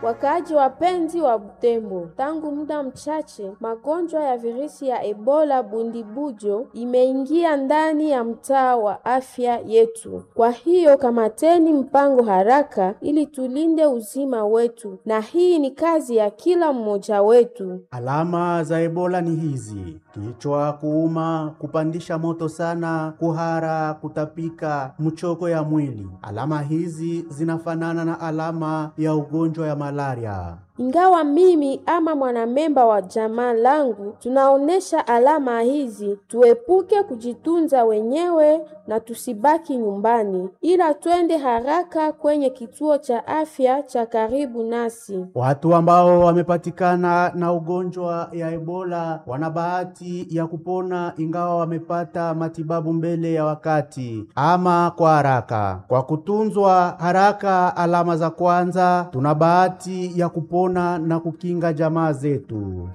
Wakaaji wapenzi wa Butembo, tangu muda mchache magonjwa ya virusi ya Ebola bundibujo imeingia ndani ya mtaa wa afya yetu. Kwa hiyo kamateni mpango haraka ili tulinde uzima wetu, na hii ni kazi ya kila mmoja wetu. Alama za Ebola ni hizi: kichwa kuuma, kupandisha moto sana, kuhara, kutapika, mchoko ya mwili. Alama hizi zinafanana na alama ya ugonjwa ya malaria. Ingawa mimi ama mwanamemba wa jamaa langu tunaonesha alama hizi, tuepuke kujitunza wenyewe na tusibaki nyumbani, ila twende haraka kwenye kituo cha afya cha karibu nasi. Watu ambao wamepatikana na ugonjwa ya Ebola wana bahati ya kupona ingawa wamepata matibabu mbele ya wakati ama kwa haraka. Kwa kutunzwa haraka alama za kwanza, tuna bahati ya kupona na kukinga jamaa zetu.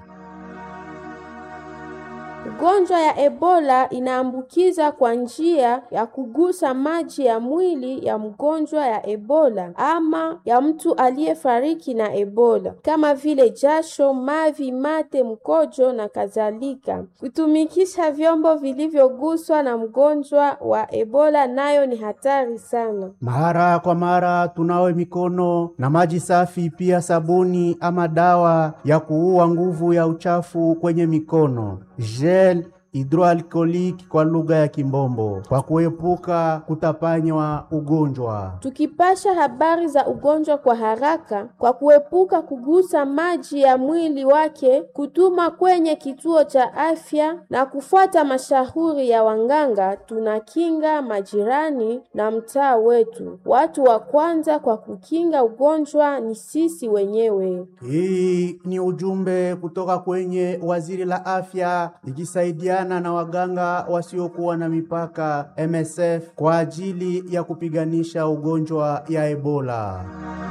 Ugonjwa ya Ebola inaambukiza kwa njia ya kugusa maji ya mwili ya mgonjwa ya Ebola ama ya mtu aliyefariki na Ebola kama vile jasho, mavi, mate, mkojo na kadhalika. Kutumikisha vyombo vilivyoguswa na mgonjwa wa Ebola nayo ni hatari sana. Mara kwa mara tunawe mikono na maji safi, pia sabuni ama dawa ya kuua nguvu ya uchafu kwenye mikono gel hidroalkoholiki kwa lugha ya Kimbombo, kwa kuepuka kutapanywa ugonjwa. Tukipasha habari za ugonjwa kwa haraka, kwa kuepuka kugusa maji ya mwili wake, kutuma kwenye kituo cha afya na kufuata mashauri ya wanganga, tunakinga majirani na mtaa wetu. Watu wa kwanza kwa kukinga ugonjwa ni sisi wenyewe. Hii ni ujumbe kutoka kwenye waziri la afya ikisaidia na waganga wasiokuwa na mipaka MSF kwa ajili ya kupiganisha ugonjwa ya Ebola.